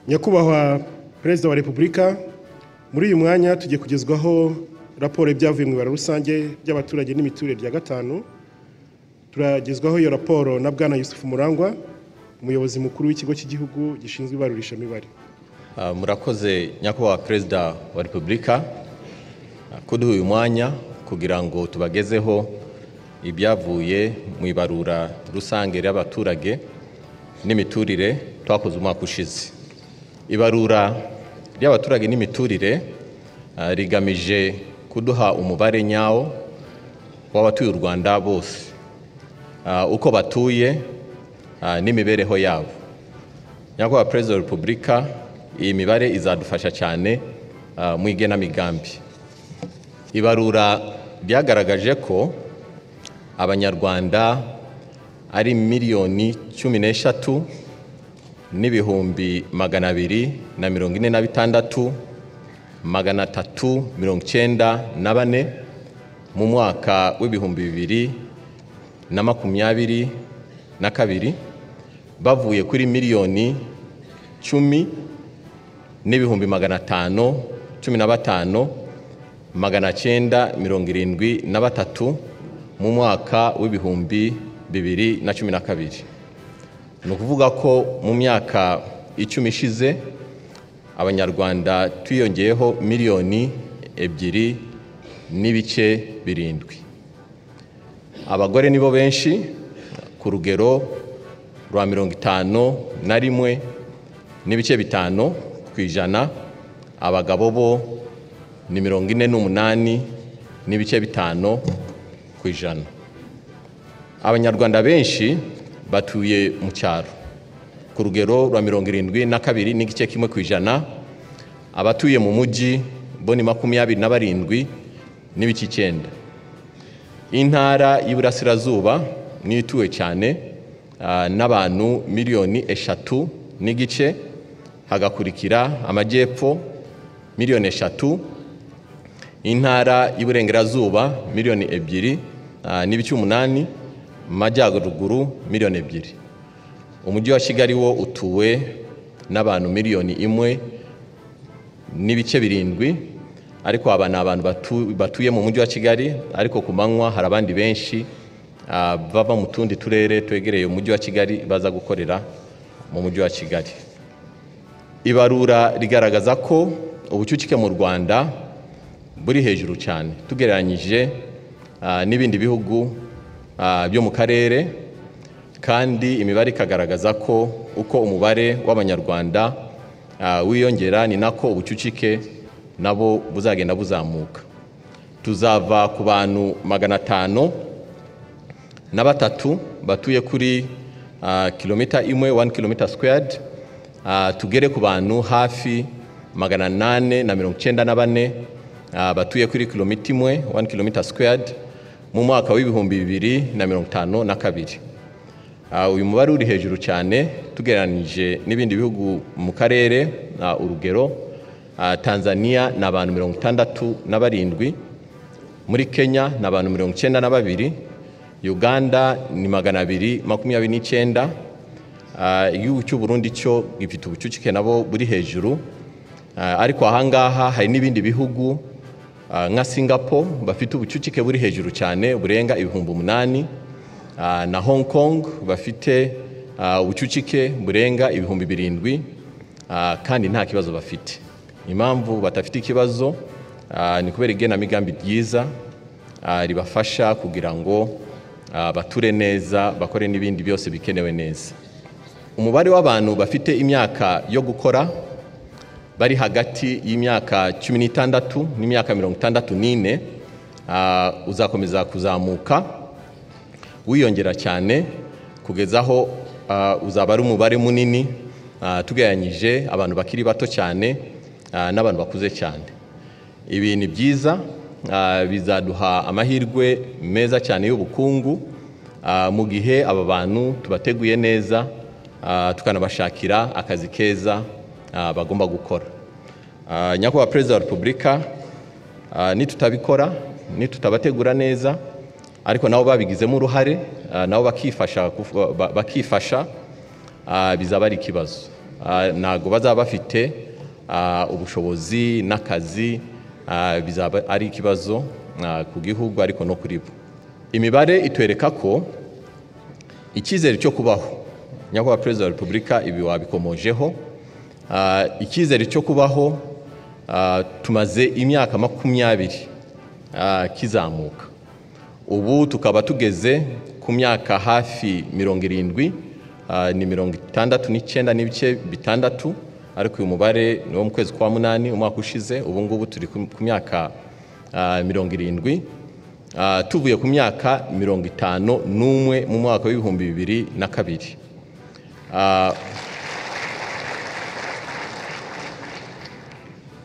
nyakubahwa perezida wa repubulika muri uyu mwanya tugiye kugezwaho raporo y'ibyavuye mu ibara rusange by'abaturage n'imiturire rya gatanu turagezwaho iyo raporo na bwana yusufu murangwa umuyobozi mukuru w'ikigo cy'igihugu gishinzwe ibarurishamibare Ah, murakoze nyakubahwa perezida wa repubulika ah, kuduha uyu mwanya kugira ngo tubagezeho ibyavuye mu ibarura rusange ry'abaturage n'imiturire twakoze umwaka ushize ibarura ry'abaturage n'imiturire ah, rigamije kuduha umubare nyawo w'abatuye u rwanda bose ah, uko batuye ah, n'imibereho yabo nyakubahwa perezida wa repubulika iyi mibare izadufasha cyane ah, mu igenamigambi ibarura ryagaragaje ko abanyarwanda ari miliyoni cumi n'eshatu n'ibihumbi magana abiri na mirongo ine na bitandatu magana atatu mirongo icyenda na bane mu mwaka w'ibihumbi bibiri na makumyabiri na kabiri bavuye kuri miliyoni cumi n'ibihumbi magana atanu cumi na batanu magana cyenda mirongo irindwi na batatu mu mwaka w'ibihumbi bibiri na cumi na kabiri ni ukuvuga ko mu myaka icumi ishize abanyarwanda twiyongeyeho miliyoni ebyiri n'ibice birindwi abagore nibo benshi ku rugero rwa mirongo itanu na rimwe n'ibice bitanu ku ijana abagabo bo ni mirongo ine n'umunani n'ibice bitanu ku ijana abanyarwanda benshi batuye mu cyaro ku rugero rwa mirongo irindwi na kabiri n'igice kimwe ku ijana abatuye mu mujyi bo ni makumyabiri na barindwi n'ibice icyenda intara y'iburasirazuba niyo ituwe cyane ah, n'abantu miliyoni eshatu n'igice hagakurikira amajyepfo miliyoni eshatu intara y'iburengerazuba miliyoni ebyiri ah, n'ibice umunani mu majyaruguru miliyoni ebyiri umujyi wa kigali wo utuwe n'abantu miliyoni imwe n'ibice birindwi ariko aba ni abantu batu- batuye mu mujyi wa kigali ariko ku manywa hari abandi benshi ah, bava mu tundi turere twegereye umujyi wa kigali baza gukorera mu mujyi wa kigali ibarura rigaragaza ko ubucucike mu rwanda buri hejuru cyane tugereranyije ah, n'ibindi bihugu ah, byo mu karere kandi imibare ikagaragaza ko uko umubare w'abanyarwanda ah, wiyongera ni nako ubucucike nabo buzagenda buzamuka tuzava ku bantu magana atanu na batatu batuye kuri ah, kilomita imwe 1 kilomita squared ah, tugere ku bantu hafi magana nane na mirongo icyenda na bane ah, batuye kuri kilomita imwe 1 kilomita squared mu mwaka w'ibihumbi bibiri na mirongo itanu na kabiri Ah, uyu mubare uri hejuru cyane tugereranyije n'ibindi bihugu mu karere ah, urugero ah, tanzania ni abantu mirongo itandatu na barindwi muri kenya ni abantu mirongo icyenda na babiri uganda ni magana abiri makumyabiri n'icyenda Ah, igihugu cy'u burundi cyo gifite ubucucike nabo buri hejuru Ah, ariko ahangaha hari n'ibindi bihugu ah, nka singapore bafite ubucucike buri hejuru cyane burenga ibihumbi umunani Ah, na hong kong bafite ah, ubucucike burenga ibihumbi birindwi ah, kandi nta kibazo bafite impamvu badafite ikibazo ah, ni kubera igenamigambi ryiza ah, ribafasha kugira ngo ah, bature neza bakore n'ibindi byose bikenewe neza umubare w'abantu bafite imyaka yo gukora bari hagati y'imyaka cumi n'itandatu n'imyaka mirongo itandatu n'ine ah, uzakomeza kuzamuka wiyongera cyane kugeza aho ah, uzaba ari umubare munini ah, tugereranyije abantu bakiri bato cyane ah, n'abantu bakuze cyane ibi ni byiza ah, bizaduha amahirwe meza cyane y'ubukungu ah, mu gihe aba bantu tubateguye neza ah, tukanabashakira akazi keza ah, bagomba gukora Ah, nyakubahwa perezida wa repubulika ah, nitutabikora nitutabategura neza ariko nabo babigizemo uruhare ah, nabo bakifasha kufu- ba- bakifasha ah, bizaba ari ikibazo ah, ntabwo bazaba bafite ah, ubushobozi n'akazi ah, bizaba ari ikibazo ah, ku gihugu ariko no kuri bo imibare itwereka ko icyizere cyo kubaho nyakubahwa perezida wa repubulika ibi wabikomojeho Ah, icyizere cyo kubaho ah, tumaze imyaka makumyabiri ah, kizamuka ubu tukaba tugeze ku myaka hafi mirongo irindwi ah, ni mirongo itandatu n'icyenda n'ibice bitandatu ariko uyu mubare ni wo mu kwezi kwa munani umwaka ushize ubu ngubu turi ku ku myaka ah, mirongo irindwi Ah, tuvuye ku myaka mirongo itanu n'umwe mu mwaka w'ibihumbi bibiri na kabiri Ah,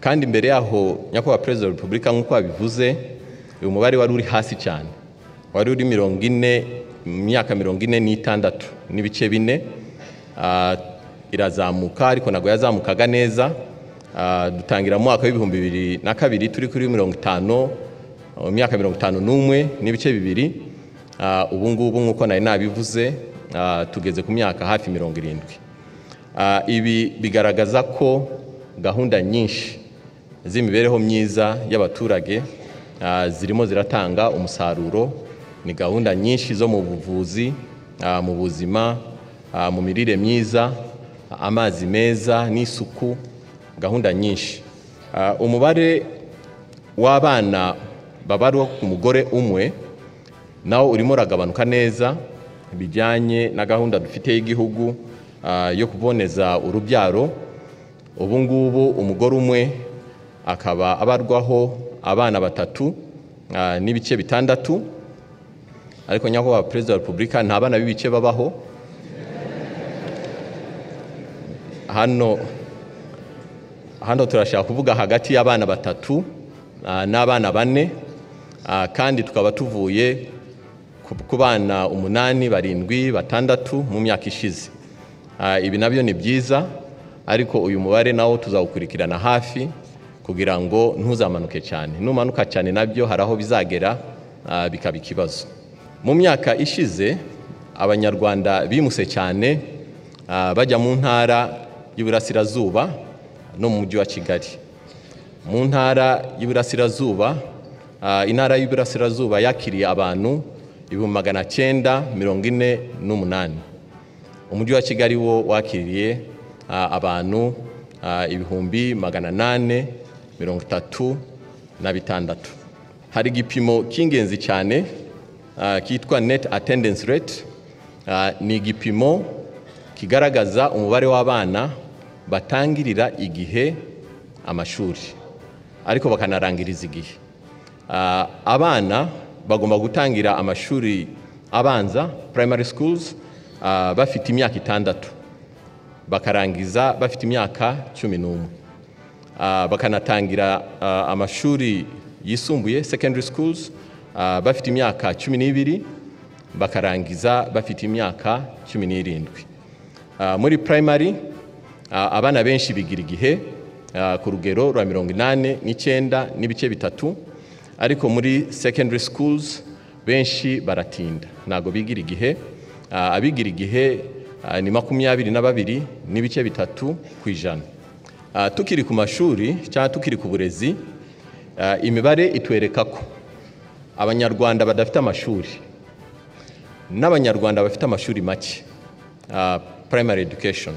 kandi imbere yaho nyakubahwa perezida wa repubulika nk'uko wabivuze uyu mubare wari uri hasi cyane wari uri mirongo ine mu myaka mirongo ine n'itandatu n'ibice bine Ah, irazamuka ariko ntabwo yazamukaga neza Ah, dutangira mu mwaka w'ibihumbi bibiri na kabiri turi kuri mirongo itanu mu myaka mirongo itanu n'umwe n'ibice bibiri Ah, ubu ngubu nk'uko nari nabivuze ah, tugeze ku myaka hafi mirongo irindwi Ah, ibi bigaragaza ko gahunda nyinshi z'imibereho myiza y'abaturage ah, zirimo ziratanga umusaruro ni gahunda nyinshi zo mu buvuzi ah, mu buzima ah, mu mirire myiza amazi meza n'isuku gahunda nyinshi Ah, umubare w'abana babarwa ku mugore umwe nawo urimo uragabanuka neza bijyanye na gahunda dufite y'igihugu ah, yo kuboneza urubyaro ubu ngubu umugore umwe akaba abarwaho abana batatu ah, n'ibice bitandatu ariko nyakubahwa perezida wa repubulika nta bana b'ibice babaho hano hano turashaka kuvuga hagati y'abana batatu ah, n'abana bane ah, kandi tukaba tuvuye ku- ku bana umunani barindwi batandatu mu myaka ishize Ah, ibi nabyo ni byiza ariko uyu mubare nawo tuzawukurikirana hafi kugira ngo ntuzamanuke cyane numanuka cyane nabyo hari aho bizagera ah, bikaba ikibazo mu myaka ishize abanyarwanda bimuse cyane ah, bajya mu ntara y'Iburasirazuba no mu mujyi wa Kigali mu ntara y'Iburasirazuba ah, intara y'Iburasirazuba yakiriye abantu ibihumbi magana cyenda mirongo ine n'umunani umujyi wa kigali wo wakiriye ah, abantu ah, ibihumbi magana nane mirongo itatu na bitandatu hari igipimo cy'ingenzi cyane ah, cyitwa net attendance rate Ah, ni igipimo kigaragaza umubare w'abana batangirira igihe amashuri ariko bakanarangiriza igihe Ah, abana bagomba gutangira amashuri abanza primary schools ah, bafite imyaka itandatu bakarangiza bafite imyaka cumi n'umwe Ah, bakanatangira ah, amashuri yisumbuye secondary schools ah, bafite imyaka cumi n'ibiri bakarangiza bafite imyaka cumi n'irindwi Ah, muri primary ah, abana benshi bigira igihe ah, ku rugero rwa mirongo inani n'icyenda n'ibice bitatu ariko muri secondary schools benshi baratinda ntabwo bigira igihe Ah, abigira igihe ah, ni makumyabiri na babiri n'ibice bitatu ku ijana Ah, tukiri ku mashuri cyangwa tukiri ku burezi ah, imibare itwereka ko abanyarwanda badafite amashuri n'abanyarwanda bafite amashuri make ah, primary education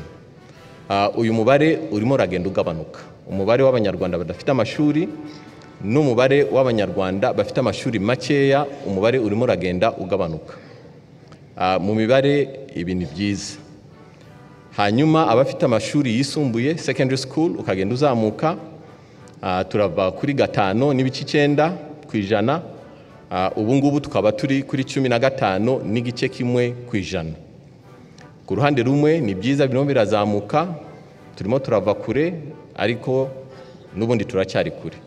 Ah, uyu mubare urimo uragenda ugabanuka umubare w'abanyarwanda badafite amashuri n'umubare w'abanyarwanda bafite amashuri makeya umubare urimo uragenda ugabanuka Ah, mu mibare ibi ni byiza hanyuma abafite amashuri yisumbuye secondary school ukagenda uzamuka ah, turava kuri gatanu n'ibice icyenda ku ijana Ah, ubu ngubu tukaba turi kuri cumi na gatanu n'igice kimwe ku ijana ku ruhande rumwe ni byiza birimo birazamuka turimo turava kure ariko n'ubundi turacyari kure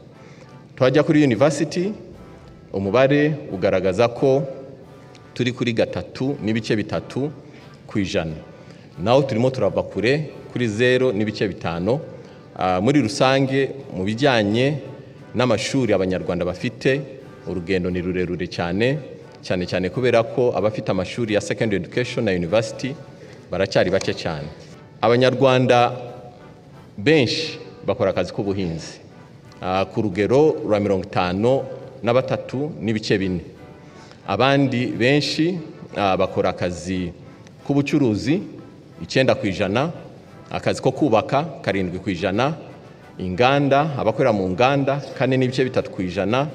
twajya kuri university umubare ugaragaza ko turi kuri gatatu n'ibice bitatu ku ijana naho turimo turava kure kuri zero n'ibice bitanu Ah, muri rusange mu bijyanye n'amashuri abanyarwanda bafite urugendo ni rurerure cyane cyane cyane kubera ko abafite amashuri ya secondary education na university baracyari bake cyane abanyarwanda benshi bakora akazi k'ubuhinzi Ah, ku rugero rwa mirongo itanu na batatu n'ibice bine abandi benshi ah, bakora akazi k'ubucuruzi icyenda ku ijana akazi ko kubaka karindwi ku ijana inganda abakorera mu nganda kane n'ibice bitatu ku ijana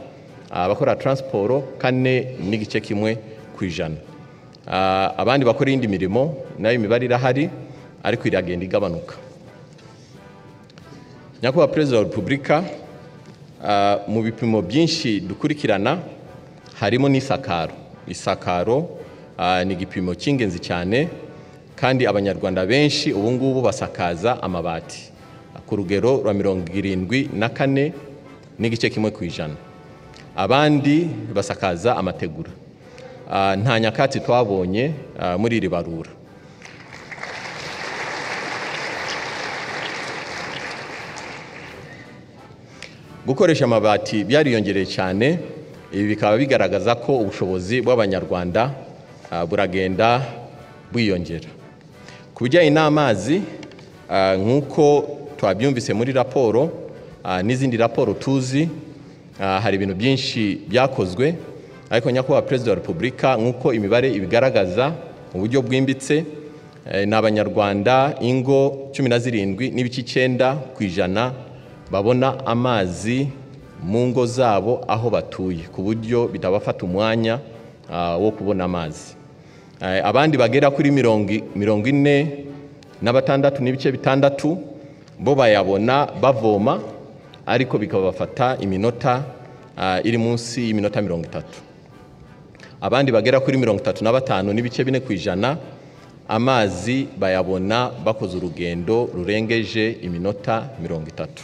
abakora taransiporo kane n'igice kimwe ku ijana Ah, abandi bakora iyindi mirimo nayo imibare irahari ariko iragenda igabanuka nyakubahwa perezida wa repubulika ah, mu bipimo byinshi dukurikirana harimo n'isakaro isakaro ah, ni igipimo cy'ingenzi cyane kandi abanyarwanda benshi ubu ngubu basakaza amabati ku rugero rwa mirongo irindwi na kane n'igice kimwe ku ijana abandi basakaza amategura Ah, nta nyakatsi twabonye ah, muri iri barura gukoresha amabati byariyongereye cyane ibi bikaba bigaragaza ko ubushobozi bw'abanyarwanda ah, buragenda bwiyongera ku bijyanye n'amazi ah, nk'uko twabyumvise muri raporo ah, n'izindi raporo tuzi ah, hari ibintu byinshi byakozwe ariko nyakubahwa perezida wa repubulika nk'uko imibare ibigaragaza mu buryo bwimbitse eh, ni abanyarwanda ingo cumi na zirindwi n'ibice icyenda ku ijana babona amazi mu ngo zabo aho batuye ku buryo bitabafata umwanya ah, wo kubona amazi Eh, abandi bagera kuri mirongo i- mirongo ine na batandatu n'ibice bitandatu bo bayabona bavoma ariko bikabafata iminota ah, iri munsi y'iminota mirongo itatu abandi bagera kuri mirongo itatu na batanu n'ibice bine ku ijana amazi bayabona bakoze urugendo rurengeje iminota mirongo itatu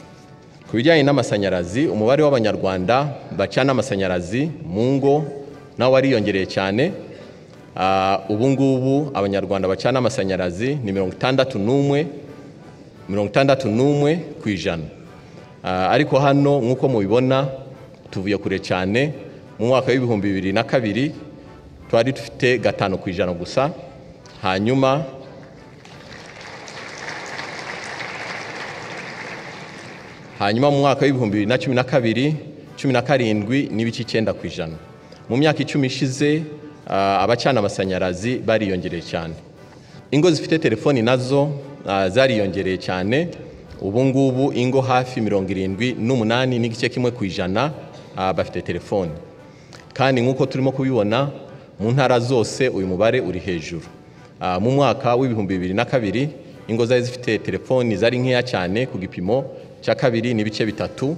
ku bijyanye n'amashanyarazi umubare w'abanyarwanda bacana amashanyarazi mu ngo nawo wariyongereye cyane Ah, ubu ngubu abanyarwanda bacana amashanyarazi ni mirongo itandatu n'umwe mirongo itandatu n'umwe ku ijana Ah, ariko hano nk'uko mubibona tuvuye kure cyane mu mwaka w'ibihumbi bibiri na kabiri twari dufite gatanu ku ijana gusa hanyuma hanyuma mu mwaka w'ibihumbi bibiri na cumi na kabiri cumi na karindwi n'ibice icyenda ku ijana mu myaka icumi ishize ah, abacana amashanyarazi bariyongereye cyane ingo zifite telefoni nazo ah, zariyongereye cyane ubu ngubu ingo hafi mirongo irindwi n'umunani n'igice kimwe ku ijana ah, bafite telefoni kandi nk'uko turimo kubibona mu ntara zose uyu mubare uri hejuru Ah, mu mwaka w'ibihumbi bibiri na kabiri ingo zari zifite telefoni zari nkeya cyane ku gipimo cya kabiri n'ibice bitatu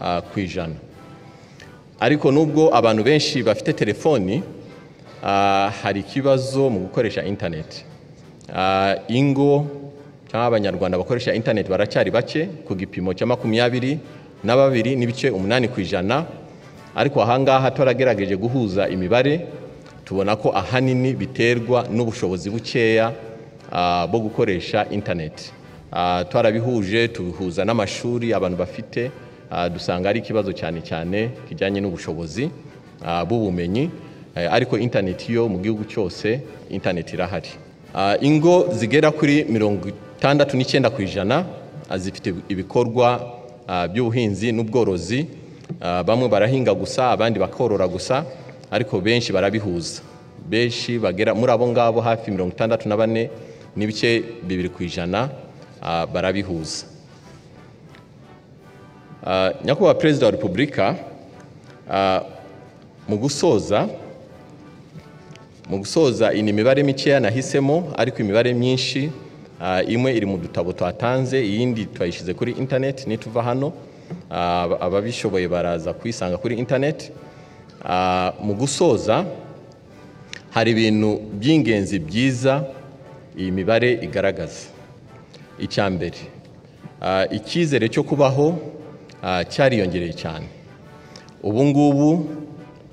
ah, ku ijana ariko nubwo abantu benshi bafite telefoni ah, hari ikibazo mu gukoresha interineti Ah, ingo cyangwa abanyarwanda bakoresha interineti baracyari bake ku gipimo cya makumyabiri na babiri n'ibice umunani ku ijana ariko ahangaha turagerageje guhuza imibare tubona ko ahanini biterwa n'ubushobozi bukeya ah, bwo gukoresha interineti Ah, twarabihuje tubihuza n'amashuri abantu bafite ah, dusanga ari ikibazo cyane cyane kijyanye n'ubushobozi ah, bw'ubumenyi Eh, ariko interineti yo mu gihugu cyose interineti irahari Ah, ingo zigera kuri mirongo itandatu n'icyenda ku ijana ah, zifite ibikorwa ah, by'ubuhinzi n'ubworozi Ah, bamwe barahinga gusa abandi bakorora gusa ariko benshi barabihuza benshi bagera muri abo ngabo hafi mirongo itandatu na bane n'ibice bibiri ku ijana ah, barabihuza Ah, nyakubahwa perezida wa repubulika ah, mu gusoza mu gusoza iyi ni imibare mikeya nahisemo ariko imibare myinshi ah, imwe iri mu dutabo twatanze iyindi twayishyize kuri interineti nituva hano ah, ababishoboye baraza kuyisanga kuri interineti Ah, mu gusoza hari ibintu by'ingenzi byiza iyi mibare igaragaza icya mbere ah, icyizere cyo kubaho ah, cyariyongereye cyane ubu ngubu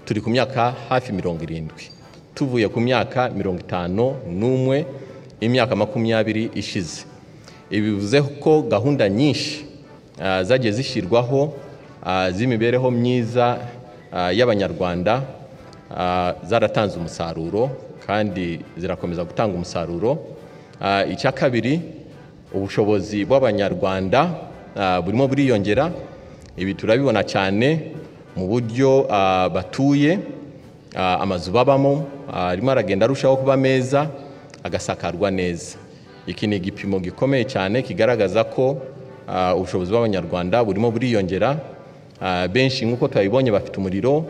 turi ku myaka hafi mirongo irindwi tuvuye ku myaka mirongo itanu n'umwe imyaka makumyabiri ishize ibi bivuze ko gahunda nyinshi ah, zagiye zishyirwaho ah, z'imibereho myiza ah, y'abanyarwanda ah, zaratanze umusaruro kandi zirakomeza gutanga umusaruro Ah, icya kabiri ubushobozi bw'abanyarwanda ah, burimo buriyongera ibi turabibona cyane mu buryo ah, batuye ah, amazu babamo ah, arimo aragenda arushaho kuba meza agasakarwa neza iki ni igipimo gikomeye cyane kigaragaza ko ah, ubushobozi bw'abanyarwanda burimo buriyongera Ah, benshi nk'uko twabibonye bafite umuriro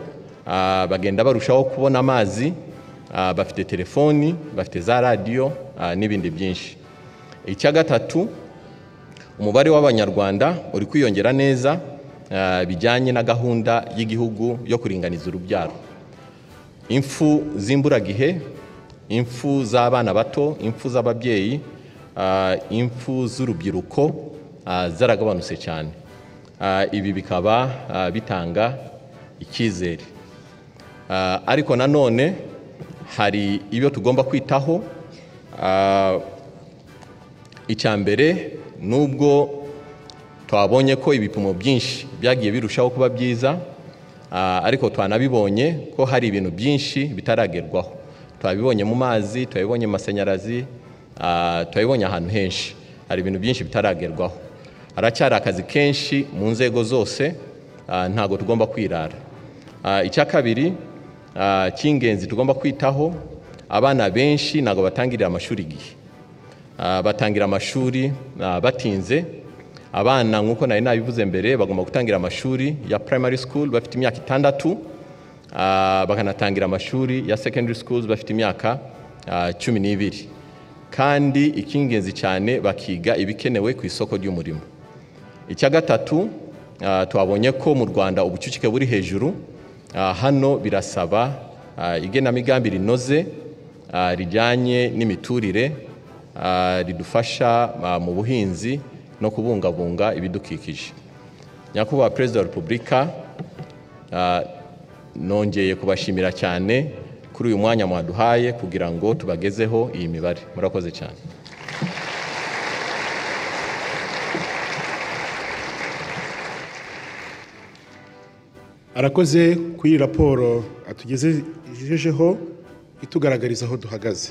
ah, bagenda barushaho kubona amazi ah, bafite telefoni bafite za radiyo ah, n'ibindi byinshi icya gatatu umubare w'abanyarwanda uri kwiyongera neza ah, bijyanye na gahunda y'igihugu yo kuringaniza urubyaro impfu z'imburagihe impfu z'abana bato impfu z'ababyeyi ah, impfu z'urubyiruko ah, zaragabanutse cyane Ah, ibi bikaba ah, bitanga icyizere Ah, ariko nanone hari ibyo tugomba kwitaho Ah, icya mbere nubwo twabonye ko ibipimo byinshi byagiye birushaho kuba byiza ah, ariko twanabibonye ko hari ibintu byinshi bitaragerwaho twabibonye mu mazi twabibonye mu mashanyarazi ah, twabibonye ahantu henshi hari ibintu byinshi bitaragerwaho haracyari akazi kenshi mu nzego zose ah, ntago tugomba kwirara Ah, icya kabiri ah, cy'ingenzi tugomba kwitaho abana benshi ntabwo batangirira amashuri igihe Ah, batangira amashuri ah, batinze abana nk'uko nari nabivuze mbere bagomba gutangira amashuri ya primary school bafite imyaka itandatu ah, bakanatangira amashuri ya secondary schools bafite imyaka ah, cumi n'ibiri kandi icy'ingenzi cyane bakiga ibikenewe ku isoko ry'umurimo icya gatatu ah, twabonye ko mu rwanda ubucucike buri hejuru Ah, hano birasaba ah, igenamigambi rinoze ah, rijyanye n'imiturire ah, ridufasha ah, mu buhinzi no kubungabunga ibidukikije nyakubahwa perezida wa repubulika ah, nongeye kubashimira cyane kuri uyu mwanya mwaduhaye kugira ngo tubagezeho iyi mibare murakoze cyane arakoze kuri iyi raporo atugejejeho itugaragariza aho duhagaze